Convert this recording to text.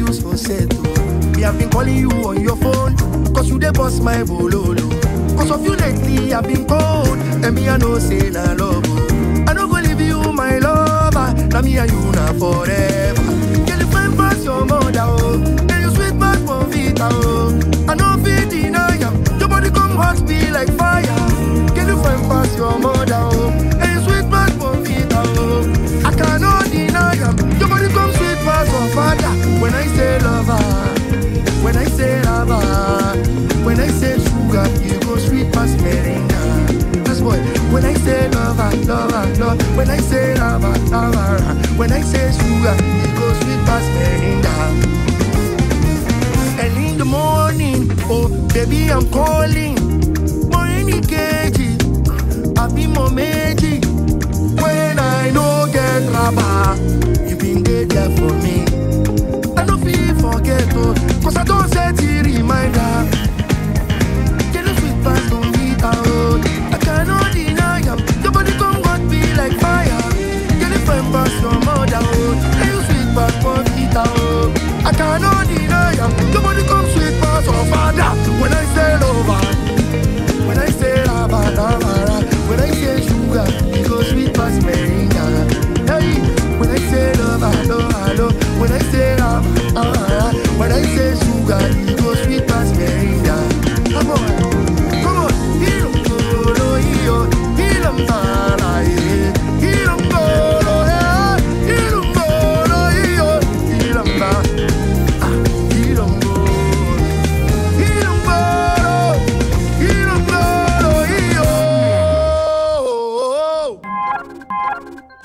you so set oh. Me have been calling you on your phone, cause you dey bust my bololo. Cause of you lately I've been cold, and me I know say na love oh. I no go leave you my lover, na me and you na forever. Girl you fine pass your mother oh, and you sweet pass Bonvita oh. I no fit deny am, your body come hot me like fire. Girl you fine pass your mother oh, and you sweet pass Bonvita oh. I cannot deny am, your body come sweet pass your father. When I say lover, when I say lover, when I say sugar, you go sweet pass meringa. That's boy. When I say lover, lover, love. When I say lover, lover. When I say sugar, you go sweet pass meringa. And in the morning, oh baby, I'm calling. Morning keji, I be more meji. When I no get rubber, you been there there for me. I no feel forget oh, cause I don't set the reminder. Get a sweet pass on Vita oh, I cannot deny am. Your body come got me like fire. Get a friend pass your mother oh, and you sweet pass for Vita oh. I cannot deny am. Your body come sweet pass your father. When I say lover, when I say lava, lava, when I say sugar, it goes sweet past meringa. Hey, when I say love, hello, hello, when I say love, ah, when I say sugar, it goes sweet past meringa. Come on, come on, hilo kolo hiyo, hilo mtala ye, hilo ngolo he, hilo ngolo hiyo, hilo mta, ah, hilo ngolo. Ilongolo, Ilongolo, iyo.